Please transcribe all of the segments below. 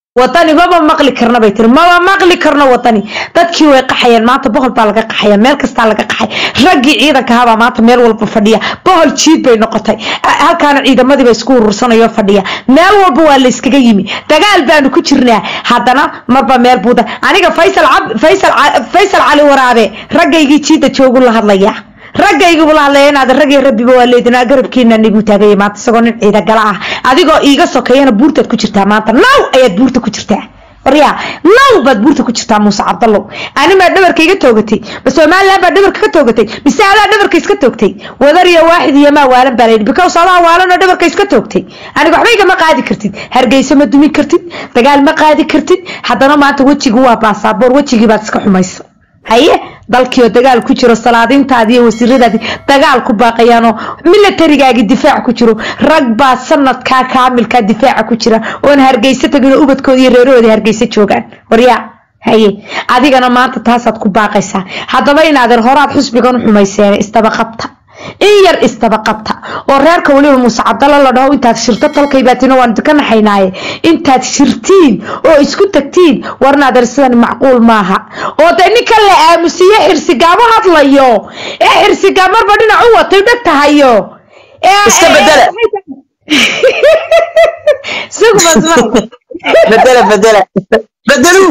wadani maba maqli karna bay tiri maba maqli karno wadani dadkii way qaxayeen maanta bohol baa laga qaxaya meel kastaa laga qaxay raggii ciidanka ahaabaa maanta meel walba fadhiya bohol jiid bay noqotay halkaana ciidamadii ba isku urursanayo fadhiya meel walba waa la iskaga yimi dagaal baanu ku jirnaa haddana marba meel buuda aniga faysal faysal faysal cali waraabe raggaygii jiida joogu la hadlaya raggaygu la hadlaya inaad raggii rabbiba waa leedinaa garabkiina nigu taagaya maanta isagoo nin ciida gala ah adigoo iiga sokeeyana buurtaad ku jirtaa maanta naw ayaad buurta ku jirtaa waryaa naw baad buurta ku jirtaa muuse cabdallow animaa dhabarka iga toogatay ma somaliland baa dhabarka ka toogatay mise adaa dhabarka iska toogtay wadar iyo waaxid iyo maa waalan baa layidhi because adaa waalanoo dhabarka iska toogtay aniga waxba igama qaadi kartid hargeyso ma dumi kartid dagaal ma qaadi kartid haddana maanta wejigu waa baasaboor wejigii baad iska xumayso haye dalkiioo dagaal ku jiro salaadiintaadi iyo wasiiradaadii dagaal ku baaqayaanoo milatarigaagii difaac ku jiro rag baa sanadkaa kaamilkaa difaaca ku jira oon hargeyso taginoo ubadkooda iyo reerahooda hargeyso joogaan waryaa haye adigana maanta taasaad ku baaqaysaa haddaba inaadeer horaad xusbigan u xumayseen istaba qabta in yar istaba qabta oo reerka weliba muuse cabdalla la dhaho intaad shirto tolkaybaatiin waan ka naxaynaaye intaad shirtiin oo isku tagtiin warnaadeer sidan macquul maaha oo dee ninka la aamusiye xirsigaamo hadlayo ee xirsigaa marba dhinac u watay dheg tahayo iska bedela bedela bedela bedelu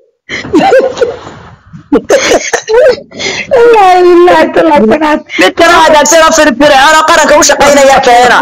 midkana hagaagsanoo firfircoonoo qaranka u shaqaynaya keena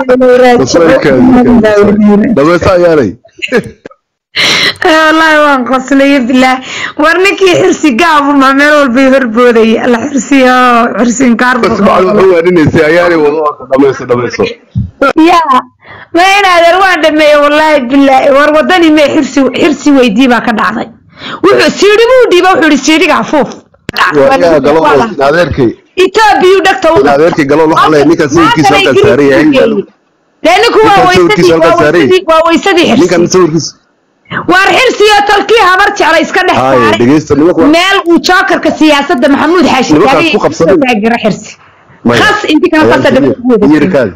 dhamaysa ayaanay wallaahi waan qoslaya bilaah war ninkii xirsi gaabuma meel walbay horboodaya alla xirsiyo xirsinkaar waaninaysa ayaanay wado dhamayso dhamayso ya ma inaadeer waan dhameeye wallaahi bilaahi war wadani mee xirsi xirsi weydii baa ka dhacday wuxuu siidhi buu dhiiba wuxuu ihi siidhiga afuuf yaa galo adeerkay etoobiyu dhagta u adeerkay galo waxaa leeyahay ninkan sawirkiisa halkan saaran yahay dee ninku waa weysadii waa weysadii waa weysadii xirsi ninkan sawirkiisa waar xirsiyo tolkii habar jecla iska dhex haye saaray dhegeysta nimanku meel uu jookarka siyaasadda maxamuud xaashi Nimankaas taagay ku qabsaday. taageero xirsi maya khas intii kala qasa yirkaadi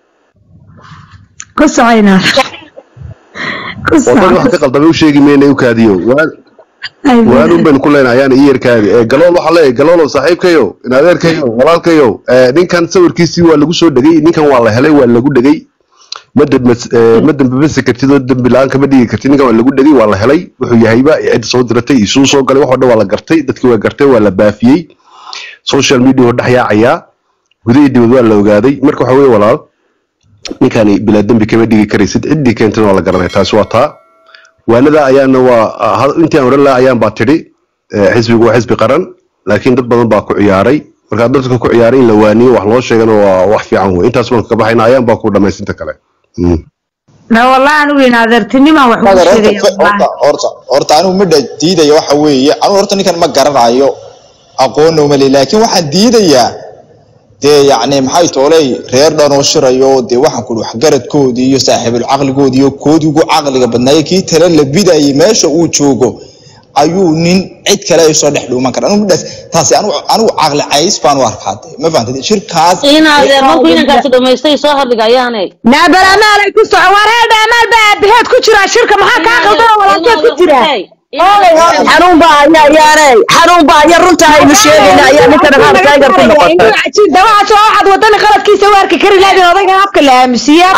ku socoynaa ku wadan wax soco ka qaldamay u sheegi mayna u kaadiyo waan waanun baynu ku leenahay ayaan ii yarkaadi ee galool waxaa leeyahay galoolow saaxiibkayo in adeerkayo walaalkayo ee ninkan sawirkiisii waa lagu soo dhegay ninkan waa la helay waa lagu dhegay ma dambas- ee, ma dambabasi kartid oo dembi la-aan kama dhigi kartid ninkan waa lagu dhegay waa la helay wuxuu yahayba cid soo diratay isuu soo galay waxoo dhan waa la gartay dadkii waa gartay waa la baafiyey social media oo dhex yaacayaa gudahii dibad waa la ogaaday marka waxa weye walaal ninkani bilaa dembi kama dhigi karaysid ciddii keentana waa la garanaya taasi waa taa waanada ayaana waa ha- intii aan oran lahaa ayaan baa tidhi eh, xisbigu waa xisbi qaran laakiin dad badan baa ku ciyaaray markaa dadka ku ciyaaray in la waaniyo wax loo sheegana waa wax fiican wey intaas baan ka baxayna ayaan baa ku dhamaysinta kale Mm. na wallahi anigu in adeertinimaan wax ugu Mother, sheegaya horta wallahi horta horta horta anigu midha diidaya waxa weeye anigu horta ninkan ma garanayo aqoonna uma leeyahay laakiin waxaan diidayaa dee yacni maxay tooley reer dhan oo shirayo dee waxaan ku waxgaradkoodii iyo saaxiibul caqligoodii iyo koodii ugu caqliga badnaaye kii tale la bidayay meesha uu joogo ayuu nin cid kale ay soo dhex dhuuman kara anigu midhaas taasi anigu anigu caqli cays baan u arkaa dee ma fahantay shirkaas in adeer markuu inankaasi dhamaystay soo hadligayaane naabal amaalay ku soco war heedha amaal baa aabaheed ku jira shirka maxaa kaa qaldan oo walaalkeed ku jira xanuun baa haya ayaanay xanuun baa haya runta aynu sheegayna ayaa ninkan qaar taageer ku noqotay dawacaas oo waxaad wadani qaladkiisa u arki kari lahayd in odaygan afka la aamusiye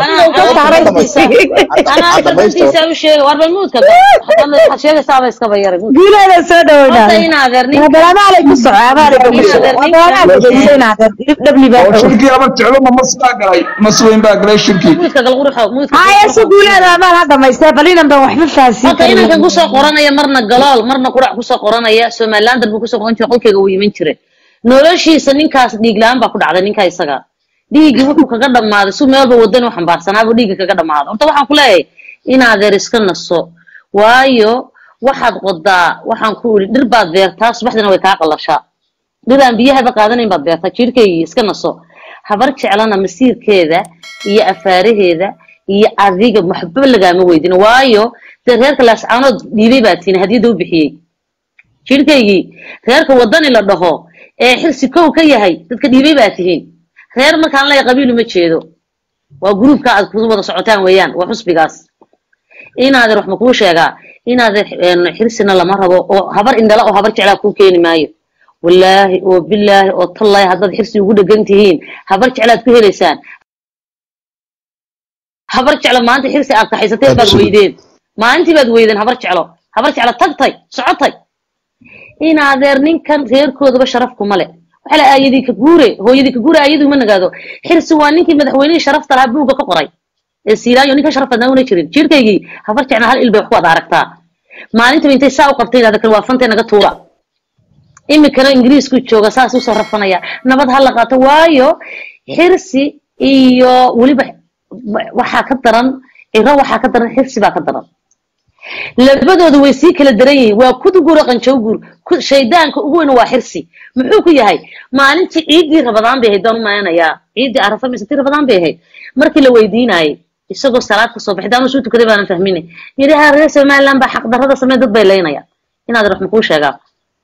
anaa dantiisa u sheega war balmuudka waxaad sheegaysaaba iskaba yaray guuleeda soo horta dhaweyna in adeer nin naabal amaalay ku soco amaalay ku soco wadanaad dhegeysa in adeer dhabli baa dhawey shirkii laba jeclo ma mas baa galay mas weyn baa galay shirkii muudka galquruxo muudka haya si guuleeda amaal ha dhamaystee bal inan baan waxba fahansiin horta inankan kusoo qoranaya marna galool marna qurac kusoo qoranaya somalilander buu kusoo qoran jiray qolkeyga uu yimin jiray noloshiisa ninkaas dhiig la-aan baa ku dhacday ninka isaga dhiiggii wuxuu kaga dhammaaday su meelba wadan u xambaarsanaabuu dhiigga kaga dhammaaday horta waxaan ku leeyahay inaadeer iska naso waayo waxaad qodaa waxaan ku iri dhir baad beertaa subaxdina way kaa qalashaa dhir aan biyahaba qaadanayn baad beertaa jirhkaygii iska naso habar jeclana masiirkeeda iyo afaaraheeda iyo adiga waxba lagaama weydin waayo dee reerka laascaanood dhiibay baa tihin hadiyadda u bixiyey jirhkaygii reerka wadani la dhaho ee xilsi kow ka yahay dadka dhiibay baa tihiin reer markaan leeyahay qabiil uma jeedo waa gruubka aad ku wada socotaan weeyaan waa xusbigaas inaadan wax ma kuu sheegaa inaadan een, xirsina lama rabo oo habar indhala oo habar jeclaa kuu keeni maayo wallaahi oo bilaahi oo tallaahi haddaad xirsi ugu dhegan tihiin habar jeclaad ku helaysaan habar jeclo maanta xirsi aad kaxaysateen baad weydeen maalintii baad weydeen habar jeclo habar jeclo tagtay socotay in adeer ninkan reerkoodaba sharaf kuma le waxa la aayadii ka guure hooyadii ka guure aayadii uma nagaado xirsi waa ninkii madaxweynihii sharafta lahaa buugga ka qoray ee siilaayo ninka sharaf badnaa una jirin jirkaygii habar jecna hal il bay wax ku wada aragtaa maalintiba intay saa u qabtay idhahda kan waa fantay naga tuura imikana ingiriisku jooga saas usoo rafanaya nabad ha la qaato waayo xirsi iyo weliba waxaa ka daran ciro waxaa ka daran xirsi baa ka daran labadooda way sii kala daran yihiin waa kuduguro qanjowgur ku- shaydaanka ugu weyn waa xirsi muxuu ku yahay maalintii ciiddii rabadaan bay ahayd baan u maleynayaa ciiddii arafa mise tii rabadaan bay ahayd markii la weydiinayay isagoo salaad ka soo baxay daama suu tukaday baanan fahmine yidhi ha reer somaliland baa xaqdarrada samey dad bay leynaya inaad wax makuu sheegaa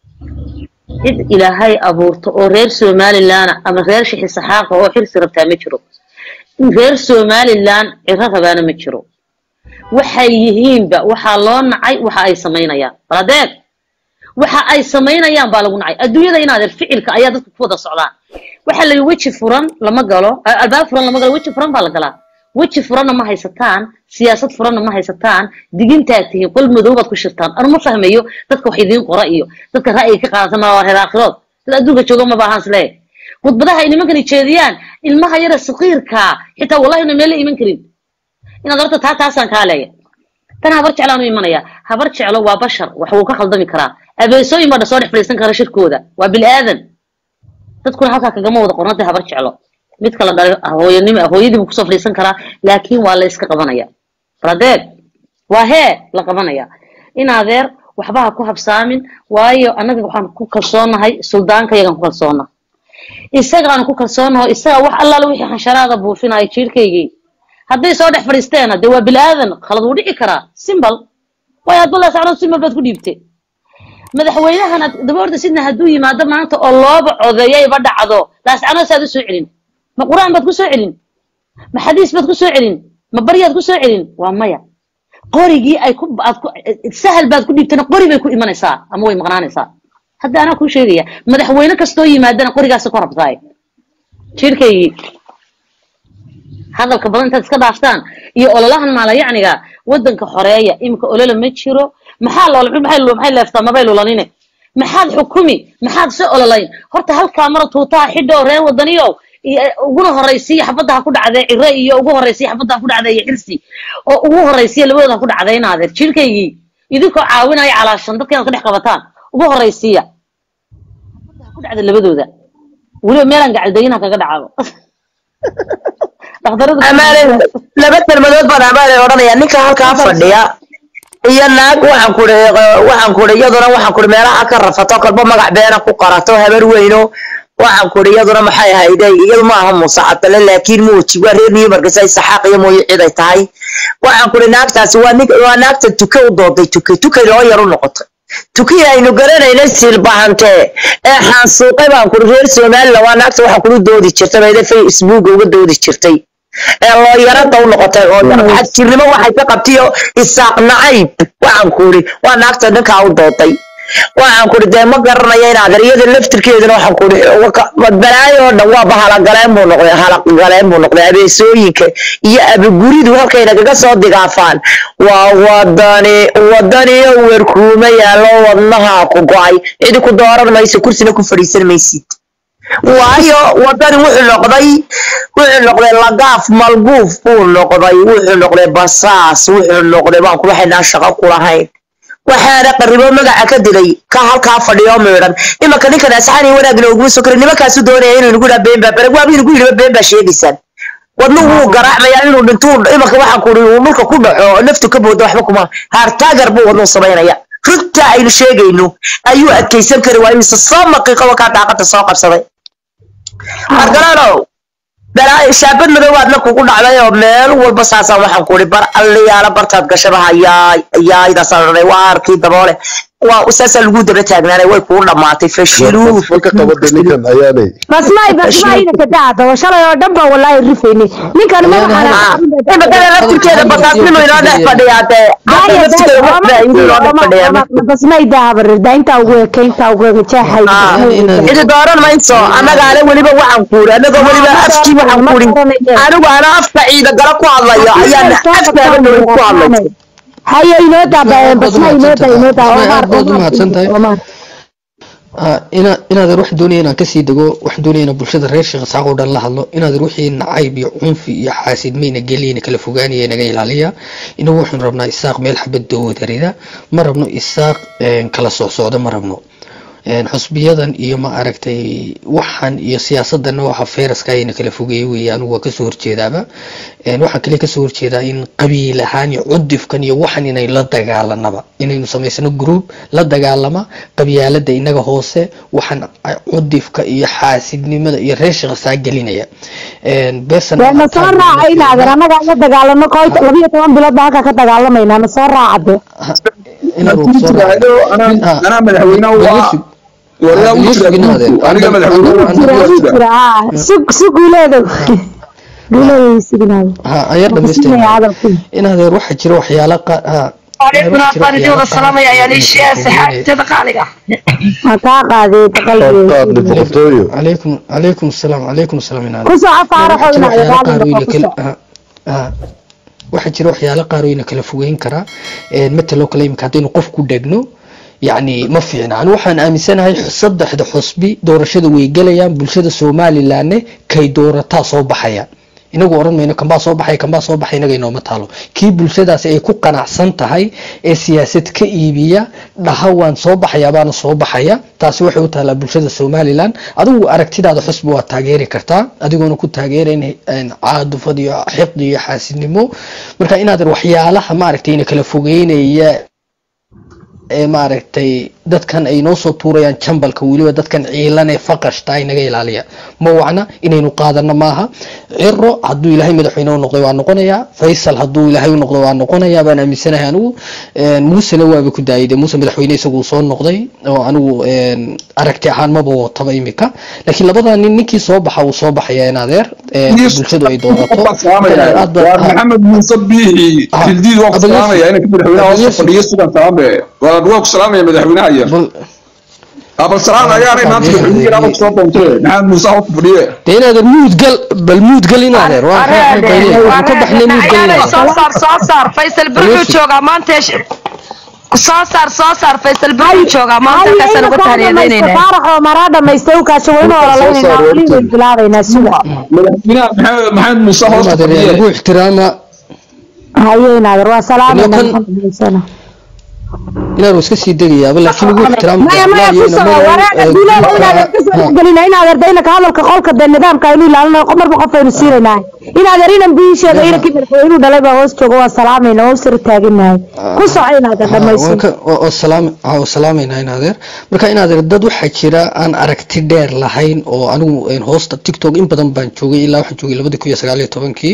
cid ilaahay abuurto oo reer somaliland ama reer shixi saxaaqa oo xirsi rabtaa ma jiro reer somaliland ciro rabaana ma jiro waxay yihiinba waxaa loo nacay waxa ay samaynayaan baladeed waxa ay samaynayaan baa lagu nacay adduunyada inaadeer ficilka ayaa dadka ku wada socdaan waxa la weji furan lama galo a- albaab furan lama galo weji furan baa la galaa weji furanna ma haysataan siyaasad furanna ma haysataan digintaad tihiin qol madow baad ku shirtaan anu ma fahmayo dadka wax idiin qora iyo dadka ra'yiga ka qaadata ma waa reer aakhirood dad adduunka jooga ma baahan islee khudbadaha ay nimankani jeediyaan ilmaha yara saqiirkaa xitaa wallahi na meel la iman karin inaad horta taa taasaan kaa leeya tan habar jeclaan u imanaya habar jeclo waa bashar wax wuu ka khaldami karaa abeesooyin baa soo dhex fadhiisan kara shirkooda waa bilaadan dadkuna halkaa kagama wada qornatay habar jeclo mid kala dhalay hooyanimo hooyadiibu kusoo fadhiisan karaa laakiin waa la iska qabanaya radeed waa hee la qabanaya in adeer waxba ha ku habsaamin waayo annaga waxaan ku kalsoonahay suldaanka yagaan ku kalsoona isagaan ku kalsoonaho isaga wax allaala wixii xansharaada buufinaya jiirkaygii hadday soo dhex fadhiisteena dee waa bilaadan khalad wuu dhici karaa simbal waayo hadba laasacdood simbal baad ku dhiibtay madaxweynahan aad daba orda sidna hadduu yimaado maanta oo looba codeeyayba dhacdo laascanood saad u soo celin ma qur-aan baad ku soo celin ma xadiis baad ku soo celin ma baryaad ku soo celin waa maya qorigii ay ku aad ku sahal baad ku dhiibtana qori bay ku imanaysaa ama way maqnaanaysaa hadda anaa kuu sheegaya madaxweyne kastoo yimaadana qorigaasa ku rabtaay jirkaygii hadalka badan intaad iska dhaaftaan iyo ololahan maalayacniga wadanka xoreeya imika olola ma jiro maxaa loola maxay lu- maxay leeftaa mabay lulanine maxaad xukumi maxaad se ololayn horta halkaa mara tuutaha xidho reen wadaniyo iyo uguna horaysiya xabadda ha ku dhacdee cire iyo ugu horaysiya xabadda ha ku dhacdee iyo xirsi oo ugu horaysiya labadooda ha ku dhacdee inaadeer jirkaygii idinkoo caawinaya calaashan dadka inaad ka dhex qabataan ugu horaysiya xabadda ha ku dhacda labadooda weliba meelaan gacaldayinaha kaga dhacdo dhakhtarada amaane laba kelmadood baan amaane odhanaya ninka halkaa fadhiya iyo naag waxaan kuri waxaan kuri iyaduna waxaan kuri meelaha ka rafato kalba magac beena ku qarato habar weyno waxaan kuri iyaduna maxay ahayde iyadu ma aha muuse cabdalle laakiin muuji waa reer newmarkis ay saxaaq iyo mooye cid ay tahay waxaan kuri naagtaasi waa nin waa naagta tuke u dooday tuke tuke loo yar u noqotay tukii aynu garanayna silbahante ee xaansuuqay baan kuri reer somaliland waa naagta waxaan kuri doodi jirtay bayda facebook uga doodi jirtay ee looyarada u noqotay oo xadjirnimo waxay ka qabtiyo isaaq nacayb waxaan kuri waa naagta ninkaa u dooday waxaan kuri dee ma garanaya inaad iyada laftirkeedana waxaan kuri balaayo oo dhan waa bahalagaleen buu noqday halagaleen buu noqday abeesooyinka iyo abiguridu halkay nagaga soo digaafaan waa wadani wadaniyo werkuuma yaallo wadnaha ku go-ay cidi ku dooran mayso kursina ku fadhiisan maysid waayo wadani wuxuu noqday wuxuu noqday lagaaf malguuf buu noqday wuxuu noqday basaas wuxuu noqday baan ku waxaynaa shaqo ku lahayn waxaana qaribo magaca ka dilay ka halkaa fadhiyo miidhan imanka ninkan asxaani wanaagna uguma soo karin nimankaasu doonaya inuu nagu dhaha been baa barag waaba inagu yidhiba been baa sheegaysaan wadnu wuu garaacmayaa inuu dhintuu imanka waxaan kuri uu dhulka ku dhaco naftu ka boodo waxba kuma haartaagar buu wadnuu samaynaya runta aynu sheegayno ayuu adkaysan kari waayo mise soo maqiiqo wakaa daaqada soo qabsaday margalaanow balaa shaabad madoobaadna kugu dhacday oo meel walba saasaan waxaan kuri bar alliyaala bartaad gashaba hayaay hayaaydaasaan odhanay waa arkii daboole waa saasaa lagu daba taagnaanay way kuu dhamaatay fashiluu way ka qabada ninkan ayaanay basmaay basmaay inaka daada shalay oo dhan baa walaahi rifayni ninkan imakada laftirkeeda basaasnimo inoo dhex fadhiyaa dee hadda laftirkeeda wax faa'iido inoo dhex fadhiyaa basmaay daabarirda intaa ugu eka intaa ugu eka jeexay cidi dooran mayso annagaale weliba waxaan kuuri annagoo weliba afkii waxaan kuuri anigu ana afka ciida gala ku hadlayo ayaan afkaaga dhoweyn ku hadlay hayo inoo daa basmaay inoo daa inoo daa aad baad u mahadsan tahay ina inaadan wax doonaya inaan kasii dego wax doonaya inaan bulshada reer sheekh isaaq oo dhan la hadlo inaadan wixii nacayb iyo cunfi iyo xaasidmayna geliyna kala fogaanaya naga ilaaliya inagu waxaanu rabnaa isaaq meel xabad doodarida ma rabno isaaq kala socsocda ma rabno xusbiyadan iyo ma aragtay waxan iyo siyaasadana waxa feyraska ayna kala fogeeyey weeye anigu waa kasoo horjeedaaba waxaan kale kasoo horjeedaa in qabiil ahaan iyo cudifkan iyo waxan inay la dagaalanaba inaynu samaysano group la dagaalama qabyaalada inaga hoose waxaan cudifka iyo xaasidnimada iyo reeshiqa saa gelinaya na soo raaca inaadan annaga la dagaalano ko labiyo toban bilood baa halkaa ka dagaalamayna na soo raacade anaa madaxweynaha waa waryaa u jira guurku aniga madaxweynaha sug sug guuleedow guuleedow suginaado ayaa dhamaystirnaa inaadeer waxaa jira waxyaala qaar عليكم أفضل ولا السلام يا يا ليشيا سحاب تدقالقة ma kaa qaaday qaadni boqortooyo calaykum calaykum asalaam calaykum asalaam inaad ku soco faaraxo waxaa jira waxyaalo qaar oo ina kala fogeyn karaa mataloo kale imika haddaynu qof ku dhegno yacni ma fiicna ani waxaan aaminsanahay saddexda xusbi doorashada way gelayaan bulshada somalilanne kay doorataa soo baxaya inagu oran mayno kanbaa soo baxay kanbaa soo baxay inaga inooma taalo kii bulshadaasi ay ku qanacsan tahay ee siyaasad ka iibiya dhaha waan soo baxaya baana soo baxaya taasi waxay u taalaa bulshada somalilan adigu aragtidaada xusbi waa taageeri kartaa adigoona ku taageerayn caadufad iyo xiqdi iyo xaasidnimo marka inaad waxyaalaha maaragtay ina kala fogeynaya ee maaragtay dadkan ay noo soo tuurayaan jambalka weliba dadkan ciilan ee faqashta ay naga ilaaliya ma wacna inaynu qaadano maaha ciro hadduu ilaahay madaxweyne u noqday waa noqonayaa faysal hadduu ilaahay u noqdo waa noqonayaa baan aaminsanahay anigu muusena waaba ku daayay dee muuse madaxweyne isagu soo noqday oo anigu aragti ahaan maba wataba imika laakiin labada nin ninkii soo baxa wuu soo baxaya in adeer bulshadu ay doorato waa maxamed muuse biixi fildiid waa ku salaamaya inanka madaxweynaha hoos fadhiyo sugan salaame waa waa ku salaamaya madaxweynaha yar abal salaam ayaanay maanta madaxweynihi ama kusoo doontee maxamed muuse hoos fadhiye dee in adeer muudgal bal muudgal in adeer waa ka baxnay muudgal soo saar soo saar faysal birxuu joogaa maanta soo saar soo saar faysal birxuu joogaa maanta halkaasaan uga taariyadeynayna faaraxo maraa dhamaystay u kaasho waynu ololaynayna weliba bilaabaynaa suga madaxweynaha maxamed maxamed muuse hoos fadhiye lagu ixtiraama haye inaader waa salaamayna inaan iska sii degayaaba laakiin ugu ixtiraam maya maya ku soco wareega duulada inaader kasoo dhexgelina inaader daynaka hadalka qolka dee nidaamka aynu ilaalino marba qof aynu siinaynaa inaader inan biisheeda inankii madaxweynuu dhalay baa hoos jooga waa salaamayna waa usir taaginahay ku soco inaader dhamayso oo salaamayna in adeer marka in adeer dad waxaa jira aan aragti dheer lahayn oo anigu hoosta tiktok in badan baan joogay ilaa waxaan joogay labadii kun iyo sagaal iyo tobankii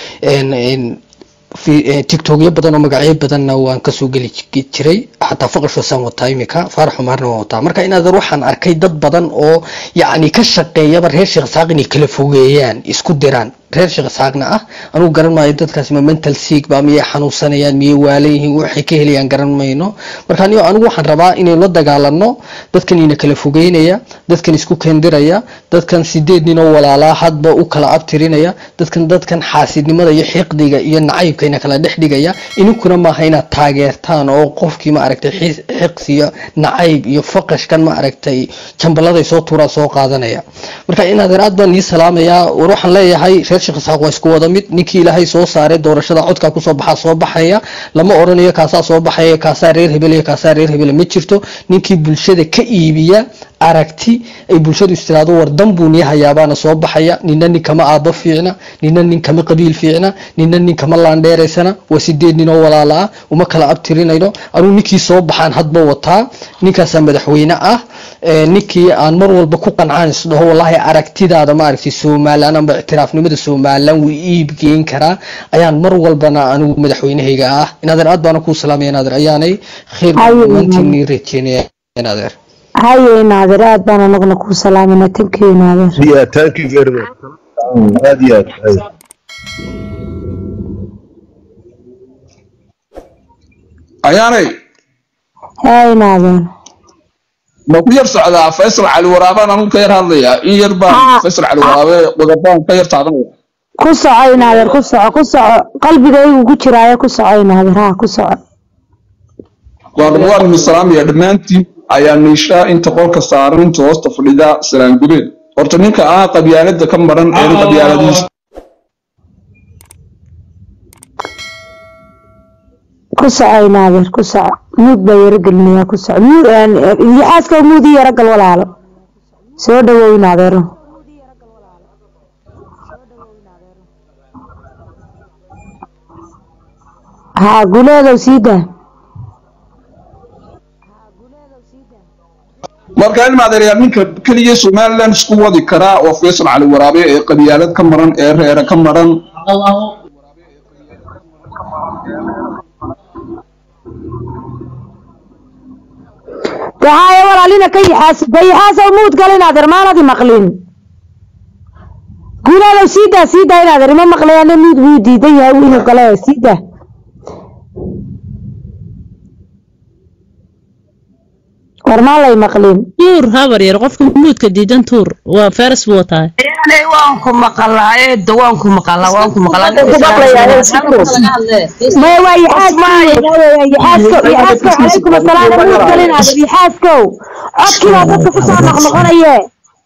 tiktokyo badan oo magacyo badanna waan kasoo geli jiray xataa faqashosaan wataa imika faarax umaarna waan wataa marka inaad waxaan arkay dad badan oo yacni ka shaqeeyaba reer sheekh saaq inay kala fogeeyaan isku diraan reer sheekh saaqna ah anugu garan maayo dadkaasi ma mental sick ba miyay xanuunsanayaan miyay waalan yihiin waxay ka helayaan garan mayno marka anigo anigu waxaan rabaa inaynu la dagaalano dadkan ina kala fogeynaya dadkan isku kendiraya dadkan sideed nin oo walaalaa hadba u kala abtirinaya dadkan dadkan xaasidnimada iyo xiqdiga iyo nacaybka ina kala dhex dhigaya ininkuna maaha inaad taageertaan oo qofkii ma aragtay xiqsi iyo nacayb iyo faqashkan ma aragtay jambaladay soo tuuraan soo qaadanaya marka inaadeer aad baan ii salaamayaa war waxaan leeyahay reer sheekh isaaq waa isku wada mid ninkii ilaahay soo saaray doorashada codkaa kusoo baxaa soo baxaya lama oranayo kaasaa soo baxaya kaasaa reer hebel iyo kaasaa reer hebel ma jirto ninkii bulshada ka iibiya aragti ay bulshadu istiraado war dan buu nii hayaabaana soo baxaya nina nin kama aabbo fiicna nina nin kama qabiil fiicna nina nin kama laandheeraysana waa sideed nin oo walaala ah uma kala abtirinayno anuu ninkii soo baxaan hadba wataa ninkaasaa madaxweyne ah ee, ninkii aan mar walba ku qancaan isdhaho wallaahi aragtidaada maaragtay somalilan amba ictiraafnimada somalilan wuu iibgeyn karaa ayaan mar walbana anigu madaxweynahayga ah inaadeer aad baana kuu salaamaya inaadeer ayaanay khayr Haye, dhammaantiinii rajeynaya inaadeer haye naadir aad baan anaguna kuu salaamayna tankiyo naadir Yeah, thank you very much. aad iyo aad ay. ayaanay haye naadir ma ku yar socdaa faysal cali waraabaan anigu ka yar hadlayaa in yar baan Ah. faysal cali waraabe qodobaan ka yar taadanaya ku soco naadir ku soco ku soco qalbigaygu ku jiraayo ku soco naadir ha ku soco waa waan idin salaamaya dhammaantiin ayaa niishaa inta qolka saaran inta hoosta fadhida salaan gubeed horta ninka aan qabyaalada ka maran ee qabyaaladiisa ku soco naadir ku soco muud baa yaro gelinayaa ku soco muud yaxaaska muud iyo yaro gal walaalo soo dhawow naadeero haa guleedow sii daa marka in maadeeryaa ninka keliya somaliland isku wadi karaa waa faysal cali waraabe ee qabyaalad ka maran ee reere ka maran dahaaye walaalina ka yaxaas ba yaxaasow muud gal inaadeer maanadi maqlin guleedow sii daa sii daa inaadeer ima maqlayaane muud buu diidan yahay inuu gale sii daa war maa lay maqlin tuur habar yar qofka muudka diidan tuur waa feres buu wataa Yaanay waan ku maqlaa eedo waan ku maqlaa waan ku maqlaa maya waa yaxaaskow yaxaaskow calaykum asalaam muud gal inaadeer yaxaaskow codkii baa dadka kusoo noqnoqonaye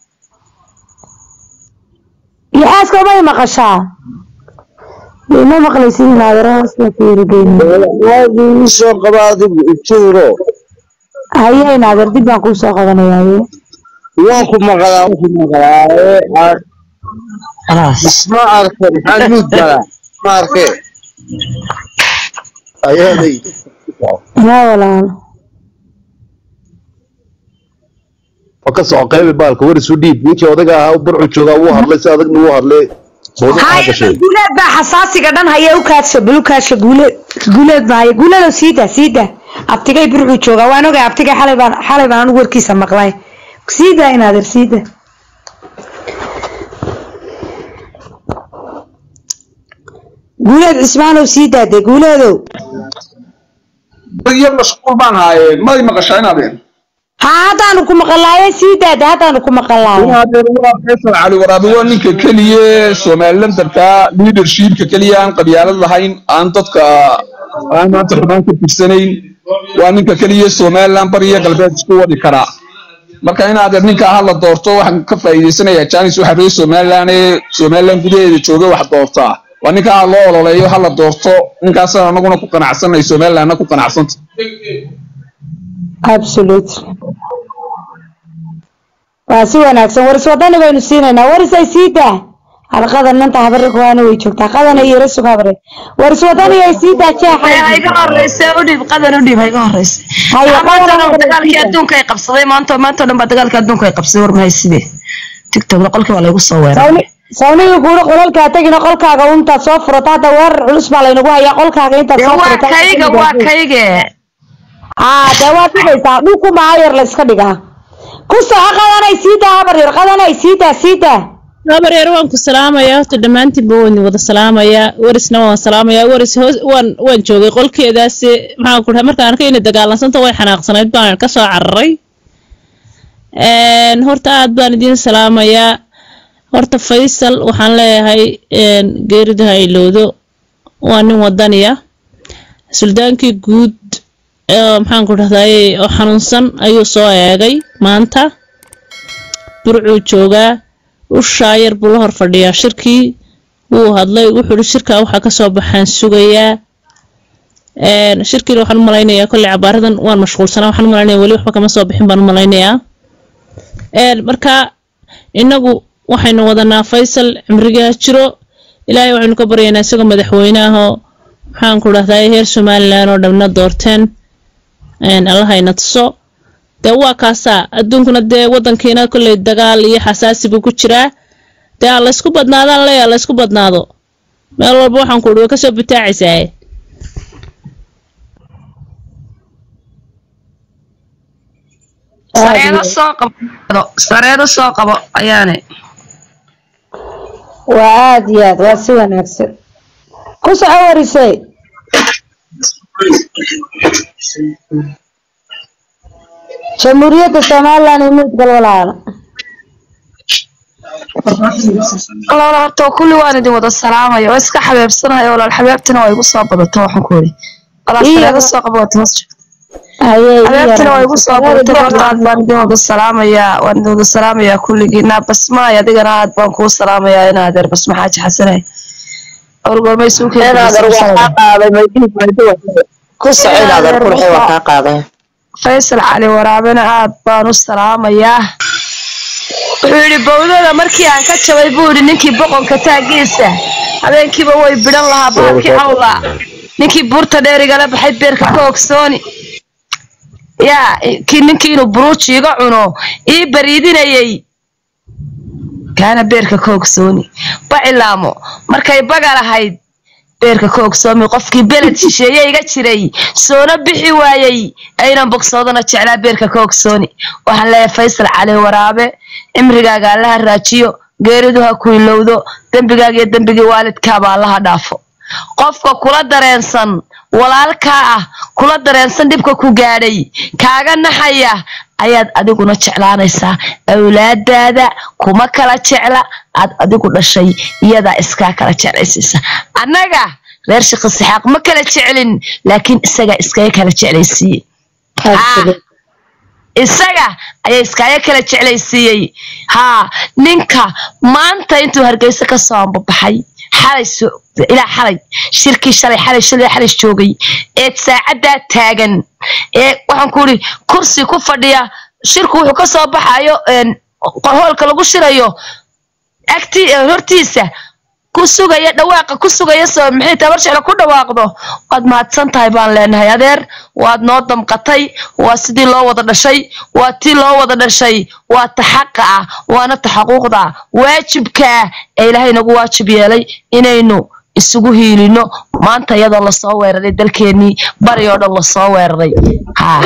yaxaaskow may maqashaa ma maqlaysid inaadeer hoos la fiirigeyna soo qaba adigu ituuro haye inaadeer dib baan kuu soo qabanaya haye waan ku maqlaa waan ku maqlaa ee, ar- ma arke maxaa nuud galaa ma arke Ayaanay. yaa walaalo oo ka soco qaybi baalka war isu dhiib ninkii odaga ahaa burcu joogaa wuu hadlay si adagna wuu hadlay mawduuc maxaa gashay guuleed baa xasaasiga dhan haya u kaadsha bal u kaadsha guuleed guuleed baa haya guuleedow sii daa sii daa abtigay burcuu joogaa waan ogay abtigay xalay baan xalay baan anigu warkiisa maqlay sii daa inaadeer sii daa guuleed cismaanow sii daa dee guuleedow yar mashquul baan haayeen may maqashaa inaadeen haa haddaanu ku maqalaaye sii daa de haddaanu ku maqalaaye inaadeen waa faysal cali waraabe waa ninka keliya somalilandarka leadershipka keliya aan qabyaalad lahayn aan dadka aan maanta xubaan ka tirsanayn waa ninka keliya somaliland bariya galbeed isku wadi karaa marka inaadeer ninka ha la doorto waxaan ka faa'iidaysanayaa janis waxa reer somaliland ee somaliland gudaheeda jooga wax doortaa waa ninka ha loo ololeeyo ha la doorto ninkaasaan anaguna ku qanacsanay somalilandna ku qanacsanta absolutely waa si wanaagsan waris wadani baynu siinaynaa waris ay sii daa halqadan nanta habare kuwaana way joogtaa qadana iyo rasug habare waris wadani ay sii daa Haya, ha jeexa iga horeyse u dhiib qadan u dhiib ha iga horeyse Haya, Ah, maanta qadan dhan u dhiib. dagaalkii adduunka ay qabsaday maanta maanta dhan baa dagaalkii adduunka ay qabsaday war mahay sidee tiktokda qolkii waa laygu soo weeraray sawni sawniga kuuri qolalkaa tagina qolkaaga intaad soo furato hadda weerar culus baa laynagu hayaa qolkaaga intaad Dee soo waa furato kayga waa kayge aa dee waad dhigaysaa dhulku maa yar la iska dhigaa ku soco qadanay sii daa habar yar qadanay sii daa sii daa habar yar waan ku salaamayaa horta dhammaantiinba waan idin wada salaamayaa warisna waan salaamayaa waris hoos waan waan joogay qolkeedaasi maxaan ku dhahay markaan arkay inay dagaalansanta way xanaaqsanayd baan ka soo cararay Een, horta aad baan idin salaamayaa horta faysal waxaan leeyahay een, geerida ha ilowdo waa nin wadaniya suldaankii guud ee maxaan ku dhahday oo xanuunsan ayuu soo eegay maanta burcuu joogaa ushaa yar buu la hor fadhiyaa shirkii wuu hadlay wuxuu ihi shirkaa waxaa kasoo baxaan sugayaa Een, shirkiina waxaan u malaynayaa kolley cabaaradan waan mashquulsanaa waxaan u malaynayaa weli waxba kama soo bixin baan u malaynayaa Een, marka inagu waxaynu wadanaa faysal cimrigaa jiro ilaahay waxaynu ka baryaynaa isagoo madaxweyne ahoo maxaan ku dhahdaa heer somalilan oo dhamna doorteen Een, allahayna tuso dee waa kaasaa adduunkuna dee wadankiina kolley dagaal iyo xasaasi buu ku jiraa dee ha laysku badnaadaan leeya laysku badnaado meel walba waxaan ku idhi way kasoo butaacaysaa sareedo soo qabo sareedo soo qabo ayaane waa aad iyo aad waa si wanaagsan ku soco warisay jamhuuriyadda somaliland iyo muudgal walaala walaal horta kulli waan idin wada salaamaya waa iska xabeebsanaya walaal xabeebtina waa igu soo badato waxaan ku yidhi walaal Iyo- sareedo soo qabo waad hoos joogta haye xabeebtina waa igu soo badatay horta aad baan idin wada salaamayaa waan idin wada salaamayaa kulligiina basmaay adigana aad baan kuu salaamayaa inaa adeer basma xaaji xasanay awrgormay suukeeda inaadan waa kaa qaaday maydiid maydi ku soco inaadan qurxi waa kaa qaaday faysal cali waraabena aad baan u salaamayaa wuxuu yidhi bowdada markii aan ka jabay buu yidhi ninkii boqonka taagiisa habeenkiiba way bidhan lahaa bahalkii cawla ninkii buurta dheer igala baxay beerka ka ogsooni yaa kii ninkii inuu buruuji iga cuno ii bariidinayay kaana beerka ka ogsooni bacilaamo markay baga lahayd beerka ka ogsoomi qofkii beled shisheeye iga jiray soona bixi waayey aynan bogsoodana jeclaa beerka ka ogsooni waxaan leeyahay faysal cali waraabe cimrigaaga allaha raajiyo geeridu ha ku ilowdo dembigaaga iyo dembigii waalidkaaba allaha dhaafo qofka kula dareensan walaalkaa ah kula dareensan dhibka ku gaadhay kaaga naxaya ayaad adiguna jeclaanaysaa awlaadaada kuma kala jecla aad adigu dhashay iyadaa iskaa kala jeclaysiisa annaga reer shaqi saxaaq ma kala jeclin laakiin isagaa iskaga kala jeclaysiiye Haa. isaga ayaa iskaaga kala jeclaysiiyey haa ninka maanta intuu hargeysa ka soo ambabaxay xalay soo ilaa xalay shirkii shalay xalay shalay xalay joogay ee saacaddaa taagan ee waxaan ku idhi kursi ku fadhiya shirku wuxuu ka soo baxayo een, hoolka lagu shirayo agti hortiisa ku sugaya dhawaaqa ku sugaya soo maxay tabar jecla ku dhawaaqdo waad mahadsan tahay baan leenahay adeer waad noo damqatay waa sidii loo wada dhashay waa tii loo wada dhashay waa ta xaqa ah waana ta xaquuqda ah waajibkaa ee ilaahay nagu waajib yeelay inaynu isugu hiilino maanta iyadoo lasoo weeraray dalkeenii bari oo dhan lasoo weeraray haa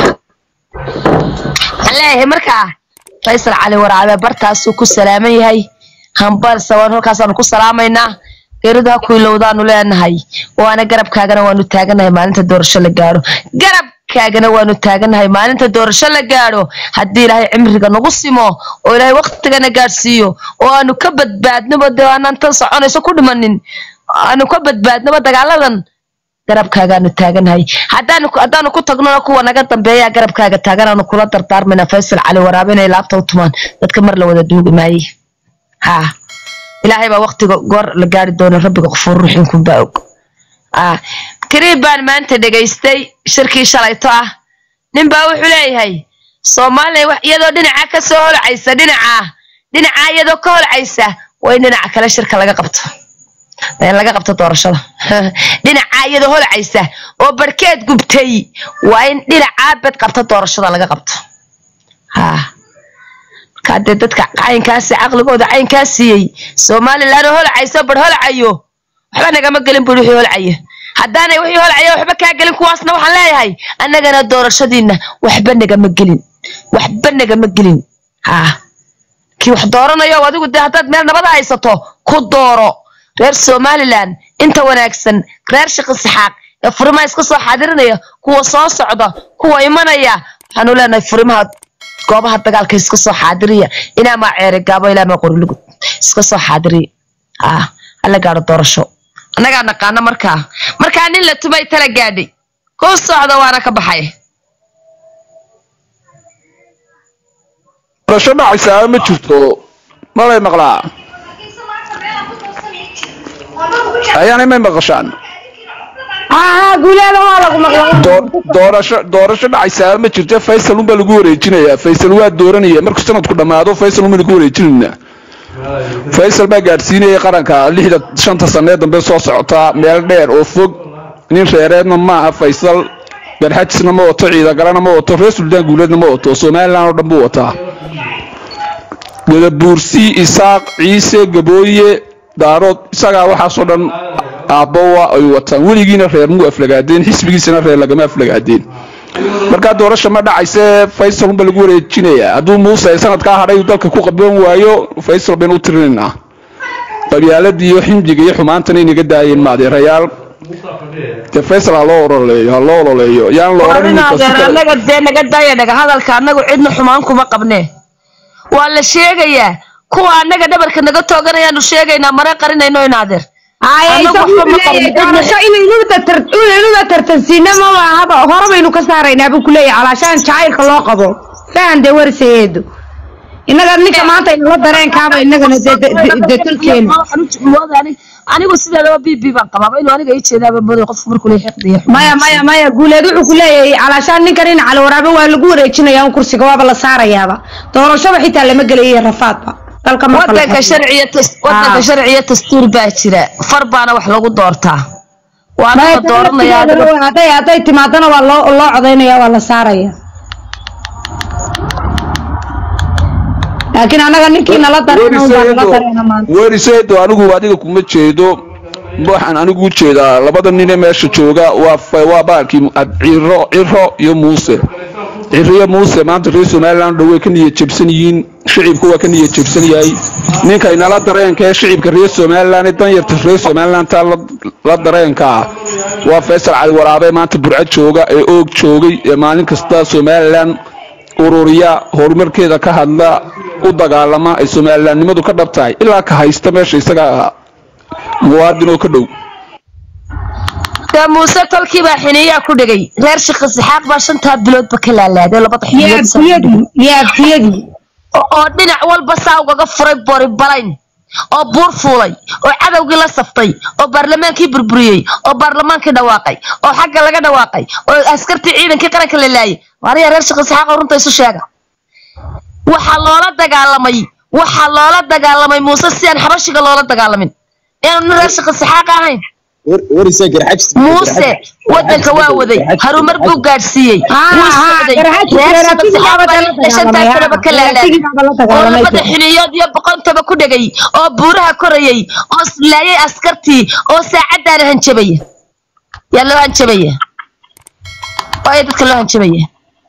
waxaan leeyahay markaa faysal cali waraabe bartaasuu ku salaaman yahay hambal sawaan halkaasaanu ku salaamaynaa geeridu ha ku ilowdaanu leenahay waana garabkaagana waanu taaganahay maalinta doorasho la gaadho garabkaagana waanu taaganahay maalinta doorasho la gaadho haddii ilaahay cimriga nagu simo oo ilaahay waqtigana gaadhsiiyo oo aanu ka badbaadnoba dee aanan tan soconayso ku dhimanin aanu ka badbaadnoba dagaaladan garabkaagaanu taaganahay haddaanu haddaanu ku tagnona kuwa naga dambeeya garabkaaga taaganaanu kula dardaarmayna faysal cali waraabe inay laabta u tumaan dadka mar la wada duugi maaye haa ilaahay baa waqtiga goor la gaari doona rabbiga qofuur ruuxin kunbaa og ah tirii baan maanta dhegaystay shirkii shalayto ah nin baa wuxuu leeyahay soomaaliya wax iyadoo dhinaca ka soo holcaysa dhinaca dhinaca iyadoo ka holcaysa waa in dhinaca kale shirka laga qabto in laga qabto doorashada dhinaca iyadoo holcaysa oo barkeed gubtay waa in dhinacaa bed qabta doorashada laga qabto haa markaa dadka caynkaasi caqligooda caynkaa siiyey somalilan oo holcayso bar holcayo waxba nagama gelin buri wixii holcaya haddaanay wixii holcaya waxba kaa gelin kuwaasna waxaan leeyahay annagana doorashadiina waxba nagama gelin waxba nagama gelin haa kii wax dooranayo adigu dee haddaad meel nabada haysato ku dooro reer somalilan inta wanaagsan reer shaqi saxaaq ee furimaha iska soo xaadirinaya kuwa soo socda kuwa imanaya waxaanu leenahay furimaha goobaha dagaalka iska soo xaadiriya inaamaa ceere gaabo ilaamaa qorilugud iska soo xaadiriya ah hala gaadho doorasho annagaa naqaana markaa markaa nin la tumay tala gaadhay ku socda waana ka baxay doorasho dhacaysaa ma jirto malay maqlaa ayaanay may maqashaan haa guuleeda waa lagu maqla Doo- doorasho doorasho dhacaysaa ma jirto faysal unbaa lagu wareejinayaa faysal waa dooranaya markuu sanadku dhammaado faysal unbaa lagu wareejinaynaa faysal baa gaadhsiinaya qaranka lixda shanta sanee dambe soo socota meel dheer oo fog nin reereedna maaha faysal garxajisna ma wato ciidagalana ma wato reer suldaan guuleedna ma wato somalilan oo dhan buu wataa gadabuursi isaaq ciise gabooye daarood isagaa waxaasoo dhan aabbowa ay wataan weligiina reer muu aflagaadeen xisbigiisana reer lagama aflagaadeen markaa doorasha ma dhacayse faysal unba lagu wareejinayaa hadduu muuse sanadkaa hadhay uu dalka ku qaban waayo faysal baynu u tirinaynaa qabyaaladii iyo ximjiga iyo xumaantana inaga daayeen maadeerayaal dee faysal ha loo ololeeyo ha loo ololeeyo yaan la oran ninka si adeer kale annaga dee naga daaya dhaga hadalka annagu cidna xumaan kuma qabnee waa la sheegayaa kuwa annaga dhabarka naga tooganayaanu sheegaynaa mana qarinayno in adeer Annagu waxba ma qabno, cidna- doorasho inaynuba tartansiina maba haba hore baynu ka saaraynaa buu kuleeyahay calaashaan jacaylka loo qabo fahan dee warsayeedu innaga ninka maanta inala dareenkaaba innagana dee- dee- dee- dee tulkeena Waxaan u jeclooday ani- anigu sideedaba b b baan qabaaba inuu aniga ii jeedaaba madow qofku markuu leeyahay xiqdiya maya maya maya guuleed wuxuu ku leeyahay calaashaan ninkan in cali waraabe waa lagu wareejinayaa un kursiga waaba la saarayaaba doorashaba xitaa lama gelayo rafaadba dalka marka la wadanka qabto. sharciya tas- wadanka Ah. sharciya dastuur baa jira far baana wax lagu doortaa waana Maya, la dooranayaa hadday hadday hadday timaadana waa loo loo codaynaya waa la saaraya laakiin annaga ninkii nala dareena un baa nala dareena maanta weriseedo anigu adiga kuma jeedo waxaan anigu u jeedaa labada nine meesha jooga waa fa- waa baalkii ad- ciro ciro iyo muuse ciro iyo muuse maanta reer somaliland dhow way ka niyad jebsan yihiin shicibku waa ka niyad jebsan yahay ninkay nala dareenka ee shicibka reer somaliland ee danyarta reer somaliland taa la- la dareenka ah waa faysal cali waraabe maanta burco jooga ee oog joogay ee maalin kasta somaliland ururiya horumarkeeda ka hadla u dagaalama ay somalilandnimadu ka dhab tahay ilaa ka haysta meesha isaga muwaadin oo ka dhow dee muuse tolkii baa xiniyaa ku dhigay reer shaqi saxaaq baa shantaa biloodba ka laalaaday labada xiniyood isaa ku dhigay. yaabtiyadii yaabtiyadii oo oo dhinac walba saa ugaga furay bori balayn oo buur fuulay oo cadowgii la saftay oo baarlamaankii burburiyey oo baarlamaankii dhawaaqay oo xagga laga dhawaaqay oo askartii ciidankii qaranka la laayay waaniya reer shaqi saxaaqa runta isu sheega waxaa loola dagaalamay waxaa loola dagaalamay muuse si aan xabashiga loola dagaalamin inaanu nin reer shaqi saxaaqa ahayn warisee garxajis muuse wadanka waa waday harumar buu gaadhsiiyey wuu socday reer shaqi saxaaqa baa lixda shantaa sanaba ka laalaaday oo labada xiliyood iyo boqontaba ku dhegay oo buuraha korayay oo laayay askartii oo saacadaana hanjabaya yaa loo hanjabaya waayo dadka loo hanjabaya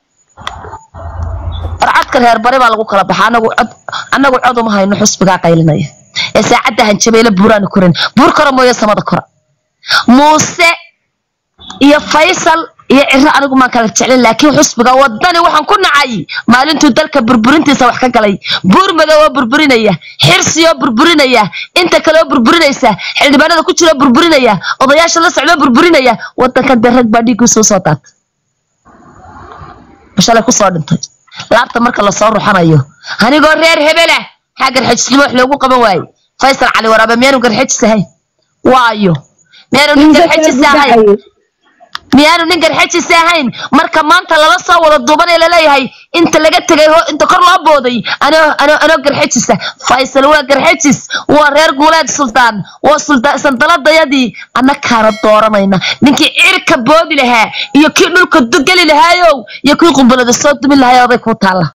warcadka reer bari baa lagu kala baxa anagu cod anagu cod uma hayno xusbigaa qaylinaya ee saacadda hanjabayla buuraana koran buur kora mooye samada kora muuse iyo faysal iyo ciro anigu maan kala jeclin laakiin xusbiga wadani waxaan ku nacay maalintuu dalka burburintiisa wax ka galay buur madow oo burburinaya xirsi oo burburinaya inta kale oo burburinaysa xildhibaanada ku jira oo burburinaya odayaasha la socda oo burburinaya wadankan dee rag baa dhiiggiisu usoo daatay bashalay kusoo dhintay laabta marka lasoo ruxanayo anigoo reer hebela maxaa garxajisnimo wax loogu qaban waaye faysal cali waraabe miyaanu garxajis ahayn waayo miyaanu nin garxajis ahayn miyaanu nin garxajis ahayn marka maanta lala soo wada duubanee laleeyahay inta laga tegay ho- inta kor loo booday anoo anoo anoo garxajisa faysal waa garxajis waa reer guuleed sultaan waa sultaan sandaladayadii annakaana dooranayna ninkii cirka boodi lahaa iyo kii dhulka du- geli lahaayow iyo kii qumbalada soo dumi lahaay oday kuu taalla